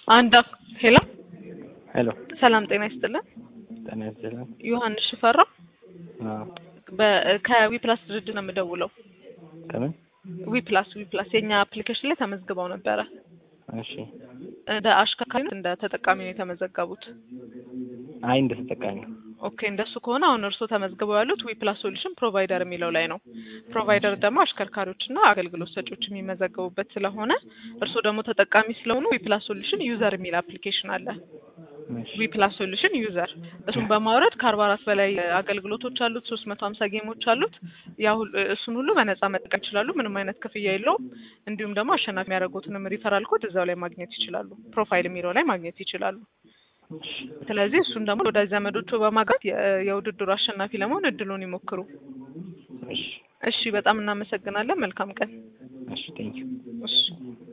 አንድ ሄሎ ሄሎ ሰላም ጤና ይስጥልን። ጤና ይስጥልን። ዮሐንስ ሽፈራው አዎ ከዊፕላስ ድርጅት ነው የምደውለው። ከምን? ዊፕላስ ዊፕላስ የኛ አፕሊኬሽን ላይ ተመዝግበው ነበረ። እሺ። እንደ አሽከርካሪ እንደ ተጠቃሚ ነው የተመዘገቡት። አይ እንደ ተጠቃሚ ኦኬ እንደሱ ከሆነ አሁን እርስዎ ተመዝግበው ያሉት ዊፕላስ ሶሉሽን ፕሮቫይደር የሚለው ላይ ነው። ፕሮቫይደር ደግሞ አሽከርካሪዎችና አገልግሎት ሰጪዎች የሚመዘገቡበት ስለሆነ እርስዎ ደግሞ ተጠቃሚ ስለሆኑ ዊፕላስ ሶሉሽን ዩዘር የሚል አፕሊኬሽን አለ። እሺ። ዊፕላስ ሶሉሽን ዩዘር እሱን በማውረድ ከአርባ አራት በላይ አገልግሎቶች አሉት። ሶስት መቶ ሀምሳ ጌሞች አሉት። ያ ሁሉ እሱን ሁሉ በነጻ መጠቀም ይችላሉ። ምንም አይነት ክፍያ የለውም። እንዲሁም ደግሞ አሸናፊ የሚያደርጉትንም ሪፈራል ኮድ እዛው ላይ ማግኘት ይችላሉ። ፕሮፋይል የሚለው ላይ ማግኘት ይችላሉ። ስለዚህ እሱን ደግሞ ወዳጅ ዘመዶቹ በማጋት የ- የውድድሩ አሸናፊ ለመሆን እድሉን ይሞክሩ። እሺ። እሺ፣ በጣም እናመሰግናለን። መልካም ቀን። እሺ። ቴንኪው እሺ